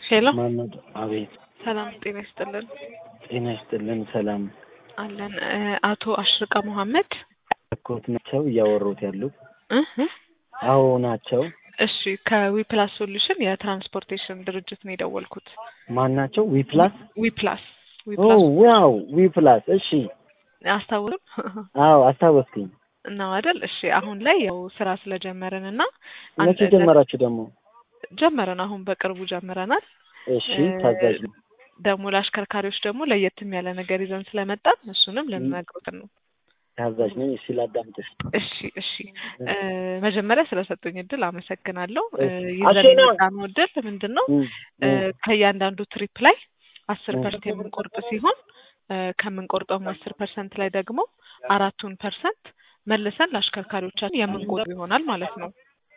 ሄሎ ማነው? አቤት። ሰላም ጤና ይስጥልን ጤና ይስጥልን። ሰላም አለን። እ አቶ አሽርቃ መሐመድ ኮት ናቸው እያወሩት ያሉት? እ እ አዎ ናቸው። እሺ ከዊፕላስ ሶሉሽን የትራንስፖርቴሽን ድርጅት ነው የደወልኩት። ማን ናቸው? ዊፕላስ ዊፕላስ ኦ ዊፕላስ ዋው ዊፕላስ። እሺ አስታውሱም አዎ አስታወስኩኝ። እና አይደል? እሺ አሁን ላይ ያው ስራ ስለጀመርን እና መቼ ጀመራችሁ ደግሞ? ጀመረን አሁን በቅርቡ ጀምረናል። እሺ ታዛዥ ነው። ደግሞ ለአሽከርካሪዎች ደግሞ ለየትም ያለ ነገር ይዘን ስለመጣን እሱንም ልንነግሩት ነው። ታዛዥ ነኝ። እሺ ላዳምጥሽ። እሺ እሺ እ መጀመሪያ ስለሰጡኝ እድል አመሰግናለሁ። እ እሺ። ይዘን አሸና! የመጣነው እድል ምንድን ነው? እም፣ እ እም፣ ከእያንዳንዱ ትሪፕ ላይ አስር እም። ፐርሰንት የምንቆርጥ ሲሆን እ ከምንቆርጠውም አስር ፐርሰንት ላይ ደግሞ አራቱን ፐርሰንት መልሰን ለአሽከርካሪዎቻችን የምንቆርጥ ይሆናል ማለት ነው።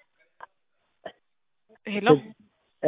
ሄሎ እ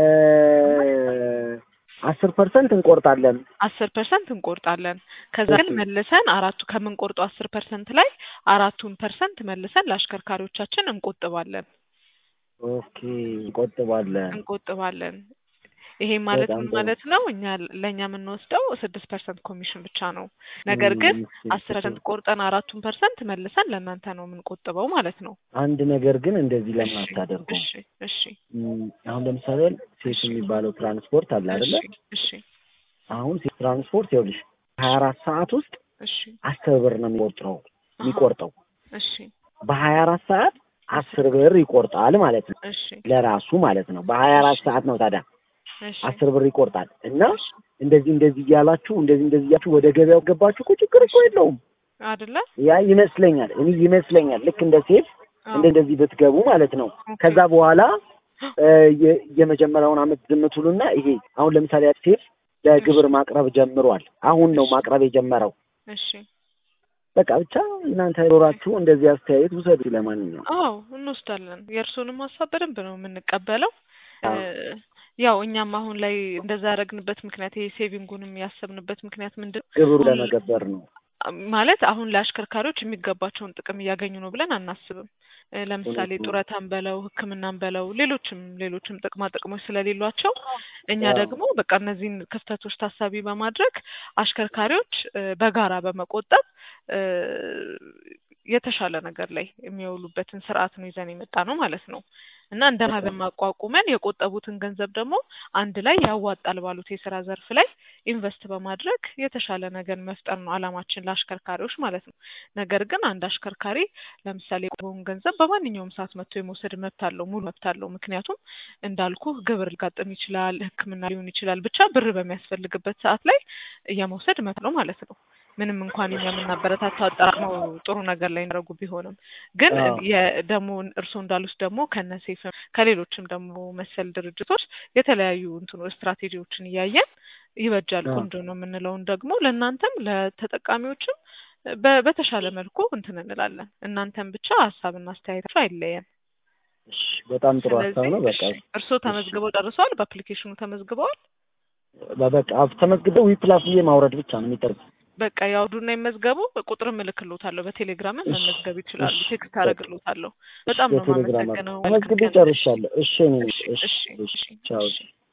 አስር ፐርሰንት እንቆርጣለን። አስር ፐርሰንት እንቆርጣለን። ከዛ ግን እሺ። መልሰን አራቱ ከምንቆርጠው አስር ፐርሰንት ላይ አራቱን ፐርሰንት መልሰን ለአሽከርካሪዎቻችን እንቆጥባለን ኦኬ እንቆጥባለን። እንቆጥባለን። ይሄ ማለት በጣም ምን ጥሩ። ማለት ነው? እኛ ለእኛ የምንወስደው ስድስት ፐርሰንት ኮሚሽን ብቻ ነው። ነገር ግን እም፣ አስር ፐርሰንት ቆርጠን አራቱን ፐርሰንት መልሰን ለእናንተ ነው የምንቆጥበው ማለት ነው። አንድ ነገር ግን እንደዚህ ለምን እሺ አታደርጉም? እሺ እሺ እም፣ አሁን ለምሳሌ ሴት እሺ የሚባለው ትራንስፖርት አለ አይደለ? እሺ እሺ አሁን ሴት ትራንስፖርት ይኸውልሽ ሀያ አራት ሰዓት ውስጥ እሺ አስር ብር ነው የሚቆጥረው አሀ የሚቆርጠው እሺ በሀያ አራት ሰዓት አስር ብር ይቆርጣል ማለት ነው እሺ ለራሱ ማለት ነው። በሀያ አራት እሺ ሰዓት ነው ታዲያ እሺ አስር ብር ይቆርጣል እና እሺ እንደዚህ እንደዚህ እያላችሁ እንደዚህ እንደዚህ እያላችሁ ወደ ገበያው ገባችሁ እኮ ችግር እኮ የለውም። አይደለ? ያ ይመስለኛል እኔ ይመስለኛል ልክ እንደ ሴፍ አዎ እንደ እንደዚህ ብትገቡ ማለት ነው። ኦኬ ከዛ በኋላ እ የ- የመጀመሪያውን አመት ዝም ትሉና ይሄ አሁን ለምሳሌ ሴፍ ለግብር ማቅረብ ጀምሯል። አሁን ነው እሺ ማቅረብ የጀመረው። እሺ በቃ ብቻ እናንተ ኖራችሁ እንደዚህ አስተያየት ውሰዱ። ለማንኛውም አዎ እንወስዳለን። የእርስዎንም ሀሳብ በደንብ ነው የምንቀበለው። እ አዎ ያው እኛም አሁን ላይ እንደዛ ያደረግንበት ምክንያት ይሄ ሴቪንጉንም ያሰብንበት ምክንያት ምንድን ነው? ግብሩ አሁን ለመገበር ነው። ማለት አሁን ለአሽከርካሪዎች የሚገባቸውን ጥቅም እያገኙ ነው ብለን አናስብም። እ ለምሳሌ እውነት ነው። ጡረታን በለው ሕክምናን በለው ሌሎችም ሌሎችም ጥቅማ ጥቅሞች ስለሌሏቸው እኛ አዎ ደግሞ በቃ እነዚህን ክፍተቶች ታሳቢ በማድረግ አሽከርካሪዎች እ በጋራ በመቆጠብ እ የተሻለ ነገር ላይ የሚውሉበትን ስርዓት ነው ይዘን የመጣ ነው ማለት ነው። እና እንደ ማህበር በጣም ማቋቁመን የቆጠቡትን ገንዘብ ደግሞ አንድ ላይ ያዋጣል ባሉት የስራ ዘርፍ ላይ ኢንቨስት በማድረግ የተሻለ ነገር መፍጠር ነው አላማችን ለአሽከርካሪዎች ማለት ነው። ነገር ግን አንድ አሽከርካሪ ለምሳሌ የቆጠበውን ገንዘብ በማንኛውም ሰዓት መጥቶ የመውሰድ መብት አለው፣ ሙሉ መብት አለው። ምክንያቱም እንዳልኩ ግብር ሊጋጥም ይችላል፣ ሕክምና ሊሆን ይችላል። ብቻ ብር በሚያስፈልግበት ሰዓት ላይ የመውሰድ መብት ነው ማለት ነው። ምንም እንኳን እኛ የምናበረታታው አጠራቅመው ጥሩ ነገር ላይ እንዳደረጉ ቢሆንም ግን አዎ ደግሞ እርስዎ እንዳሉት ደግሞ ከነሴፍም ከሌሎችም ደግሞ መሰል ድርጅቶች የተለያዩ እንትኑ ስትራቴጂዎችን እያየን ይበጃል አዎ ቆንጆ ነው የምንለውን ደግሞ ለእናንተም ለተጠቃሚዎችም በ- በተሻለ መልኩ እንትን እንላለን። እናንተም ብቻ ሀሳብና አስተያየታችሁ አይለየን። እሺ፣ በጣም ጥሩ ሀሳብ ስለዚህ ነው። በቃ እሺ እርስዎ እሺ ተመዝግበው ጨርሰዋል? በአፕሊኬሽኑ ተመዝግበዋል? በቃ ተመዝግበው ዊፕላስ ብዬ ማውረድ ብቻ ነው የሚጠርግ። በቃ ያውዱና ይመዝገቡ። ቁጥርም እልክልዎታለሁ። በቴሌግራምም እሺ መመዝገብ ይችላሉ። እሺ ቴክስት በቃ አደርግልዎታለሁ። እሺ በጣም ነው በቴሌግራም አድርግ። የማመሰግነው። መልካም ተመዝግቤ ቀን። እሺ ጨርሻለሁ። እሺ እኔ እሺ እሺ እሺ እሺ እሺ ቻው እሺ